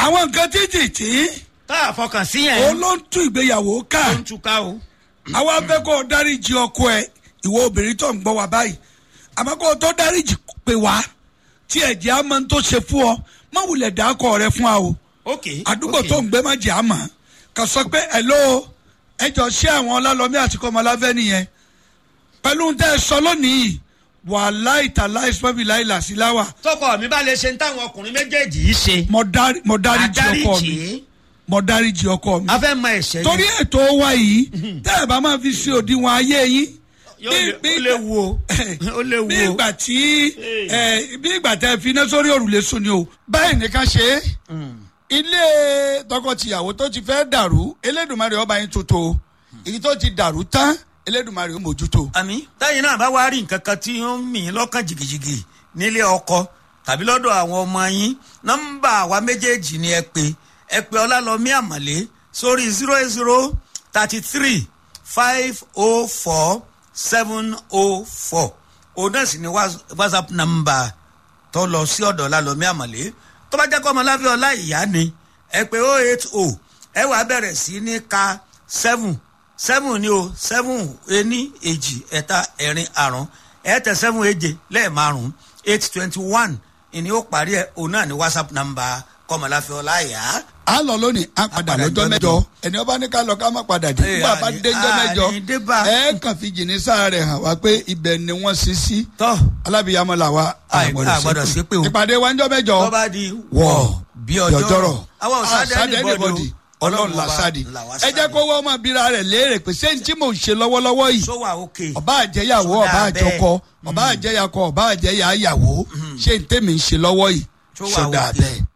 àwọn nǹkan títì tá a fọkàn sí ó yẹn ló ń tú ìgbéyàwó ká ó ń túká o. àwọn afẹ́ kó o dáríjì ọkọ ẹ ìwọ obìnrin tó ń gbọ́ wa báyìí àmọ́ kó o tó dáríjì pé wá tí ẹ̀jẹ̀ á máa ń tó ṣe fún ọ má wulẹ̀ dákọ̀ rẹ fún wa o ok àdúgbò ok. tó ń gbé má jẹ́ àmọ́ kà sọ pé hello ẹjọ́ ṣé àwọn ọlálọ́mí àti kọ́mọláfẹ́ nìyẹn pẹ̀lú tẹ́ ẹ sọ lónìí wàhálà ìtàlá ìsọ́bì láìlà sí láwà tọkọ mi bá lè ṣe ń táwọn ọkùnrin méjèèjì yìí ṣe. mo dárí- mo dáríjì ọkọ mi àdáríjì mo dáríjì ọkọ mi a fẹ́ mọ ẹ̀ṣẹ̀ torí ètò wa yìí tẹ́ ẹ bá máa fi ṣe òdiwọ̀n ayé yín yóò lè- ó léwu o ó léwu bí o. ìgbà tí ẹ, bí ìgbà tẹ fi iná sórí òrùlé sùn ni o. báyìí nìkan ṣe é ilé tọkọtìyàwó tó ti fẹ́ dàrú elédùnmarè ọba yín tuntun èyí tó ti dàrú tán elédùnmarè ó mójútó. àmì táyìn náà bá wá rí nǹkan kan tí ó ń mì í lọ́kàn jìgìjìgì nílé ọkọ tàbí lọ́dọ̀ àwọn ọmọ yín nọ́mbà àwa méjèèjì ni ẹ pé ẹ pé ọlálọ́mí àmọ̀lé sórí zero eight zero thirty three five oh four seven oh four òun náà sì ni whats- whatsapp nọ́mbà tó lọ sí ọ̀dọ̀ ọlálọ́mí àmọ̀lé tó bá jẹ́ kọ́ ọmọláfẹ́ ọlá ìyá ni ẹ pé oh eight oh ẹ wàá bẹ̀rẹ̀ sí ní ka seven seven ni o seven ení èjì ẹ̀ta ẹ̀rin àrún ẹ̀ẹ́tẹ̀ seven èje lẹ́ẹ̀márùn eight twenty one ìní ó parí ẹ̀ òun náà ní whatsapp number kọ́mọláfẹ́ ọláyà. a lọ lónìí a padà padà lọ́jọ́ lọ́jọ́ mẹ́jọ ẹni ọba ní ká lọ ká má padà dé Ee, nígbà bá àní- dé jọ́ mẹ́jọ àní dé bá. ẹ kàn fi jìnnì sáà rẹ̀ hàn wá pé ibẹ̀ ni wọ́n ṣí sí tọ́ alábìyàmọ́ là wa Àì- àgbọ̀dọ̀ ṣépè o. ìpàdé wa ń jọ́ mẹ́jọ tó bá di wọ̀ wọ̀ bí ọjọ́rọ̀ àwa àwọn òsàdé ẹnìbọdì ọlọ́run làṣàdì ẹ jẹ́ kó wọ́n máa bíra rẹ̀ léèrè pé ṣé n tí mò ń ṣe lọ́wọ́lọ́wọ́ yìí sọ wà òkè ọba àjẹyàwó Ṣó ọba dáa àjọkọ ọba àjẹyàkọ ọba àjẹyàyàwó ṣé n tèmi ń ṣe lọ́wọ́ yìí Ṣó wà ṣó dáa òkè? bẹ́ẹ̀.